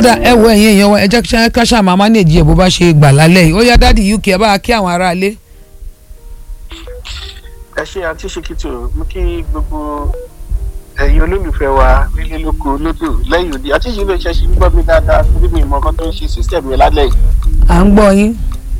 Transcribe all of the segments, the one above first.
ọ̀dà ẹ wo ẹ̀yin èèyàn wa ẹ jẹ́ ká ṣáà máa manage ẹ̀ bó bá ṣe gbà lálẹ́ yìí ó yá dáàdi uk ẹ bá kí àwọn aráalé. ẹ ṣe àti ṣèkìtò mú kí gbogbo ẹ̀yin olólùfẹ́ wa nílé lóko lódò lẹ́yìn òde àti ìṣẹ̀lẹ̀ iṣẹ́ ṣe ń gbọ́ mi dáadáa torí mi ìmọ̀ kan tó ń ṣe sísẹ̀mù yẹn lálẹ́ yìí. à ń gbọ́ yín.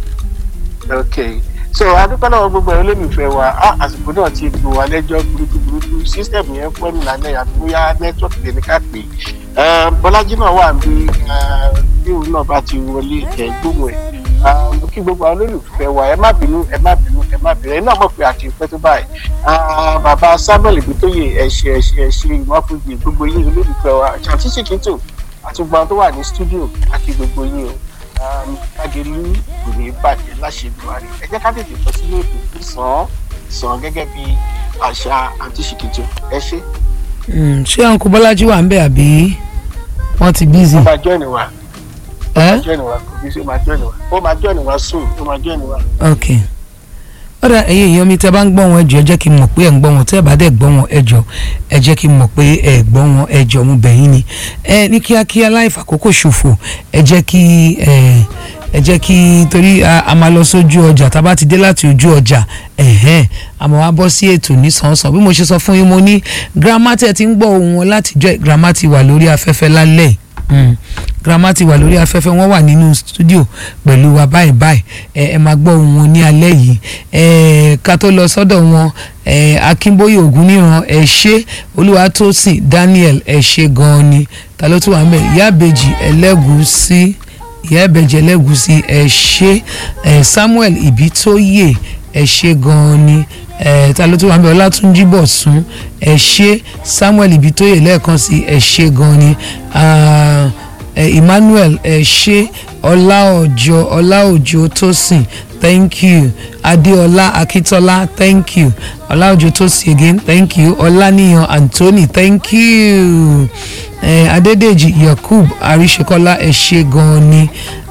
ok so adúpẹ́ lọ́wọ́ gbogbo ẹ̀yin olólùfẹ́ wa á àsìkò náà ti gbò wá lẹ́jọ́ burúkú burúkú sísẹ̀mù yẹn fún ẹ̀mí lálẹ́ yìí àti bóyá nẹ́tíwọ̀kì lè ní ká pè é bọ́lájí náà wà bí bí òun náà bá ti wọlé ẹ̀ gbóhùn ẹ̀ mo kí gbogbo àwọn olólùfẹ́ wa ẹ má bínú ẹ má bínú ẹ má bínú ẹ náà mọ̀ pé àti ìpẹ́ tó báyìí bàbá samuel ibitoye ẹ̀ṣẹ̀ ẹ̀ṣẹ̀ ẹ̀ṣẹ̀ ìwáfúnjì gbogbo yín olólùfẹ́ wa ṣàtí ṣìkìtò àti gbogbo àwọn tó wà ní stúdíò àti gbogbo yín o kágẹlú kò ní bàjẹ́ láṣẹ buhari ẹ jẹ́ ká tètè lọ sílé ètò sàn sàn gẹ́gẹ́ bí àṣà àti ṣìkìtò ẹ ṣe. ṣé uncle bọ́lájí wà ń bẹ̀ àbí wọ́n ti bízì. ó máa jọ́ọ̀nì wa ẹ́ jọ́ọ̀nì wa kò bí sí ó máa jọ́ọ̀nì wa ó máa jọ́ọ̀nì wa soon ó máa jọ́ọ̀nì wa. ok ọ̀dà ẹ̀yin èèyàn mi tẹ́ bá ń gbọ́ wọn ẹjọ́ ẹ jẹ́ kí n mọ̀ pé ẹ̀ ń gbọ́ wọn tẹ́ ẹ bá dẹ̀ gbọ́ wọn ẹjọ́ ẹ jẹ́ kí n mọ̀ pé ẹ̀ gbọ́ wọn ẹjọ́ mo bẹ̀ yín ni ẹ ní kíákíá láì fàkókò ṣòfò ẹ jẹ́ kí ẹ ẹ jẹ́ kí torí a máa lọ sójú ọjà tá a bá ti dé láti ojú ọjà ẹ̀hẹ́n àmọ́ wá bọ́ sí ètò nísànsán bí mo ṣe sọ fún yín mo ní girama tẹ́ ti ń gbọ́ ohùn wọn látijọ́ girama ti wà lórí afẹ́fẹ́ lálẹ́ yìí grandma ti wà lórí afẹ́fẹ́ wọ́n wà nínú studio pẹ̀lú wa báyìí báyìí ẹ ẹ máa gbọ́ ohùn wọn ní alẹ́ yìí ẹ ká tó lọ sọ́dọ̀ wọn ẹ akínbóyè ògúnníran ẹ ṣé olúwatósìn daniel ẹ ṣé gan-an ni ta ló tún wà mẹ́ ìyá àbèjì ẹlẹ́gùúsí ìyá àbèjì ẹlẹ́gùúsí ẹ ṣé ẹ samuel ìbítóyè ẹ ṣé gan-an ni ẹ ta ló tún wà mẹ́ ọlátúnjí bọ̀sún ẹ ṣé samuel ìbítóyè lẹ́ẹ̀kan sí ẹ ṣé gan-an ni emmanuel ẹ ṣé ọláòjò ọláòjò tósìn thank you adéọlá akíntola thank you ọláòjò tósìn again thank you ọláníyàn anthony thank you eh, adédèjì yakub àríṣekọlá ẹ ṣé gan ni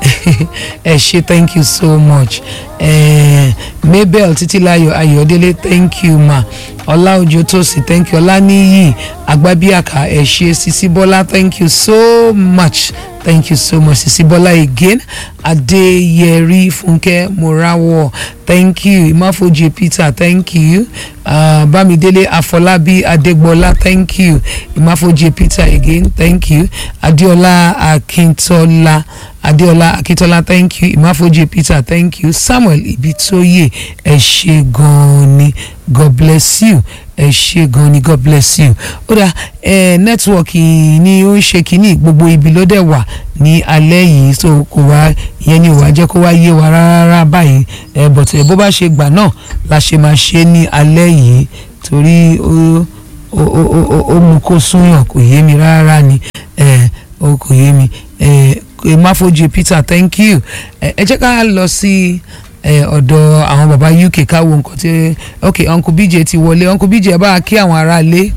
ẹ ṣé thank you so much eh, mabel títílayọ̀ ayọ̀délé thank you ma ọláòjò tósìn thank you ọláníyì agbábíàká ẹ ṣé sisi bọ́lá thank you so much thank you so much sisi bọ́lá again adéyẹrí fúnkẹ́ morawo thank you imáfojì peter thank you uh, bámidélé afọlábí adégbọlá thank you imáfojì peter again thank you adéọlá akíntola adéọlá akíntola thank you imáfojì peter thank you samuel ibitoye ẹ ṣé gan-an ni god bless you ẹ ṣé gan ni god bless you ó dà ẹ nẹ́tíwọ̀kì ni ó ń ṣe kínní gbogbo ibi ló dẹ̀ wà ní alẹ́ yìí so kò wá ìyẹn ni ò wá jẹ́ kó wá yé wa rárá báyìí ẹ bọ̀tẹ̀ bó bá ṣe gbà náà la ṣe máa ṣe ní alẹ́ yìí torí ó ó ó ó mú kó súnyàn kò yé mi rárá ni ẹ ó kò yé mi ẹ máfojú peter thank you ẹ jẹ́ ká lọ sí ọ̀dọ̀ àwọn baba uk káwo nǹkan tí ok uncle bj ti wọlé uncle bj ẹ bá kí àwọn ará lé.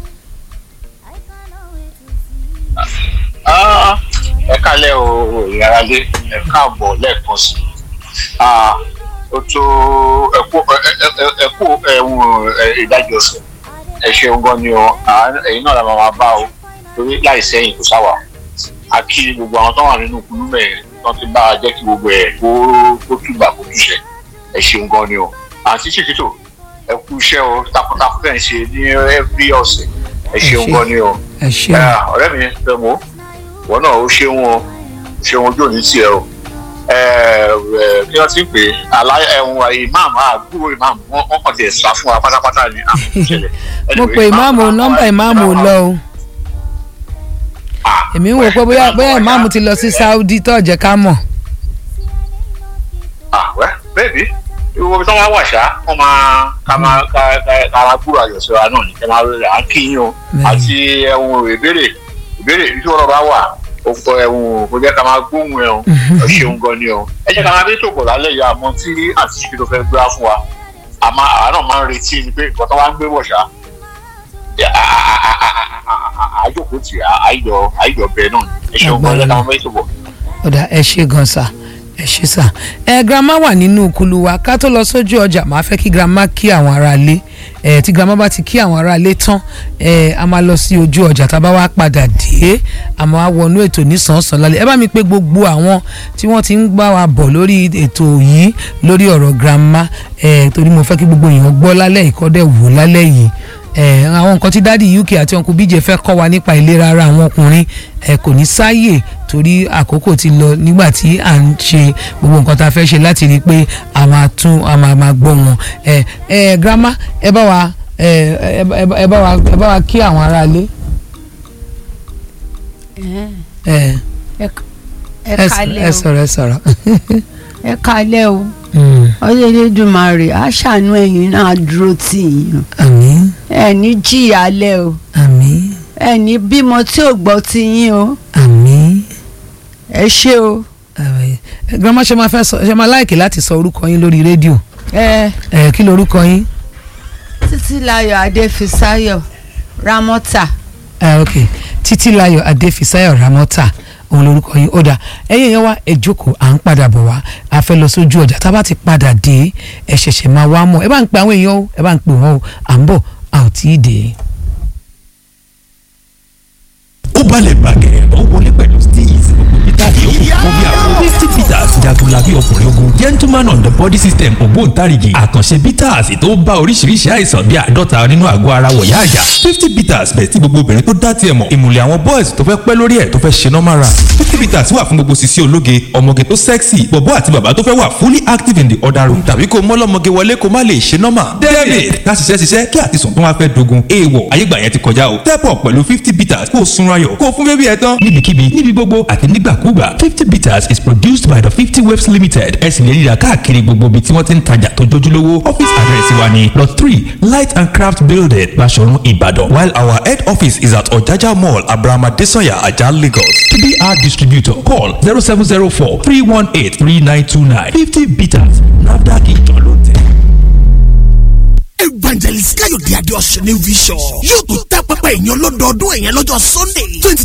ẹ kálẹ̀ o ìyára lé ẹ káàbọ̀ lẹ́ẹ̀kan sí ó tó ẹkú ẹ̀wọ̀n ìdájọ́ ọ̀sẹ̀ ẹ ṣeun gan ni o ẹ̀yin náà la máa bá o torí láì sẹ́yìn kò sáwà a kí gbogbo àwọn tó wà nínú kúlú mẹ́rin wọ́n ti bá a jẹ́ kí gbogbo ẹ̀ kó kó túbà kó túṣẹ̀ ẹ ṣeun gan ni o àti ṣèkìtò ẹ kú iṣẹ́ o takuntakun tẹ̀ ń ṣe ní ẹbí ọ̀sẹ̀ ẹ ṣeun gan ni o ẹ ṣé ọ̀rẹ́ mi fẹ́ mo wọ́n náà ó ṣeun o ṣeun ojú òní tiẹ̀ o kí wọ́n ti pè é ẹ̀wọ̀n ìmáàmù àgbúrò ìmáàmù wọ́n kàn ti ẹ̀ sá fún wa pátápátá ni àmì ìṣẹ̀lẹ̀. mo pe ìmáàmù nọ́mbà ìmáàmù lọ o èmi ń wò pé bóyá bóyá ìmáàmù ti lọ sí saudi tó jẹ́ ká mọ̀. àwẹ bẹẹbi ìwọ tí wọn wà ṣá wọn máa ká máa ká ká kára gbúrò àyọ̀sọ́ra náà ní kẹ́mà rẹ̀ à ń kí yín o àti ẹ̀hún ìbéèrè ìbéèrè tí wọ́n bá wà ó kọ ẹ̀hún kò jẹ́ ká máa gbóhùn ẹ̀ o ẹ ṣeun gan ni o ẹ jẹ́ ká máa bí tòkò lálẹ́ yìí àmọ́ tí àti ṣíbi tó fẹ́ gbéra fún wa àmọ́ àwa náà máa ń retí ni pé nǹkan tó wá ń gbé bọ̀ ṣá àjòkó tì àìjọ àìjọ bẹ́ẹ̀ náà ẹ ṣeun gan lẹ́ka ọmọ ètò bọ̀. ọ̀dà ẹ ṣé gan sa ẹ ṣé sà ẹ grandma wà nínú kulu wa ká tó lọ sójú ọjà màá fẹ́ kí grandma kí àwọn ará ilé ẹ tí grandma bá ti kí àwọn ará ilé tán ẹ a máa lọ sí ojú ọjà tá a bá wá padà dé a máa wọnú ètò nísànsán lálẹ́ ẹ bá mi pé gbogbo àwọn tí wọ́n ti ń gbá wa bọ̀ lórí ètò yìí lórí ọ̀rọ̀ grandma ẹ torí mo fẹ́ kí gbogbo èèyàn gbọ́ lálẹ́ ìkọ́dẹ̀ wò lálẹ́ yìí ẹ àwọn nǹkan tí dádì uk àti uncle bíjẹ fẹ́ kọ́ wa nípa ìlera ara àwọn ọkùnrin ẹ kò ní sáàyè torí àkókò ti lọ nígbà tí à ń ṣe gbogbo nǹkan tá a fẹ́ ṣe láti rí i pé a máa tún a máa máa gbọ́ wọn ẹ ẹ grandma ẹ bá wa ẹ ẹ ẹ bá wa ẹ bá wa kí àwọn aráalé. ẹ ẹ ẹ kalẹ̀ ẹ o sọ̀rọ̀ ẹ sọ̀rọ̀. ẹ kalẹ̀ o Mm, Olódùmarè á ṣàánú ẹ̀yin náà á dúró tì yín àmín ẹ ní jìyà lẹ o àmín ẹ ní bímọ tí ò gbọ́ ti yín o àmín. ẹ ṣé o àmín. Ẹ, grandma ṣe máa fẹ́ sọ ṣe máa láìkì láti sọ orúkọ yín lórí rédíò ẹ ẹ kí lorúkọ yín. Títílayọ̀ Adéfisáyọ̀ Rámọ́tà Ah, ok títílayọ̀ adéfisayọ̀ ramọ́tà òun lorúkọ yín ó dà ẹ̀yin yẹn wá ẹ jókòó à ń padà bọ̀ wá a fẹ́ lọ sójú ọjà tá a bá ti padà dé ẹ ṣẹ̀ṣẹ̀ máa wá mọ̀ ẹ bá ń pe àwọn èèyàn o ẹ bá ń pè wọ́n o à ń bọ̀ a ò tí ì dé. ó balẹ̀ bàgẹ́ ó wọlé pẹ̀lú steez peter yòókù fún bí àwọn fifty peters jagunlabi ọkùnrin ogun gentleman on the body system ògbóǹtarìgì àkànṣe peters tó bá oríṣiríṣi àìsàn bí àádọ́ta nínú àgọ́ ara wọ̀yá àjà fifty peters bẹ̀ tí gbogbo obìnrin tó dá tiẹ̀ mọ̀ ìmùlẹ̀ àwọn boys tó fẹ́ pẹ́ lórí ẹ̀ tó fẹ́ ṣe normal run fifty peters wà fún gbogbo sisi ológe ọmọge tó sexy bọ̀bọ́ àti bàbá tó fẹ́ wà fully active in the other room tàbí kó mọ́lọ́mọge wọlé kó má lè ṣe normal david ká ṣiṣẹ́ ṣiṣẹ́ kí àtisùn tó wá fẹ́ dogun èèwọ̀ ayégbà yẹn ti kọjá o step up pẹ̀lú fifty peters kó o sunra yọ̀ kó o fún bébí ẹ tán níbikíbi níbi gbogbo àti nígbàkúgbà fifty peters is produced by the fifty waves limited ẹ sì lè rí i rà káàkiri gbogbo ibi tí wọ́n ti ń tajà tó jójúlówó office address wa ni plot three light and craft building Baṣọ̀run Ìbàdàn while our head office is at Ọ̀jájá mall Abraham Adesanya Ajah Lagos to be our distributor call zero seven zero four three one eight three nine two nine fifty peters NAFDAC ìjọ ló tẹ̀. evangelist káyọ̀dé adéọ̀sẹ̀ ní vision yóò tún tẹ́ pẹpẹ ìyẹn lọ́dọọdún ẹ̀yẹn lọ́jọ́ sunday twenty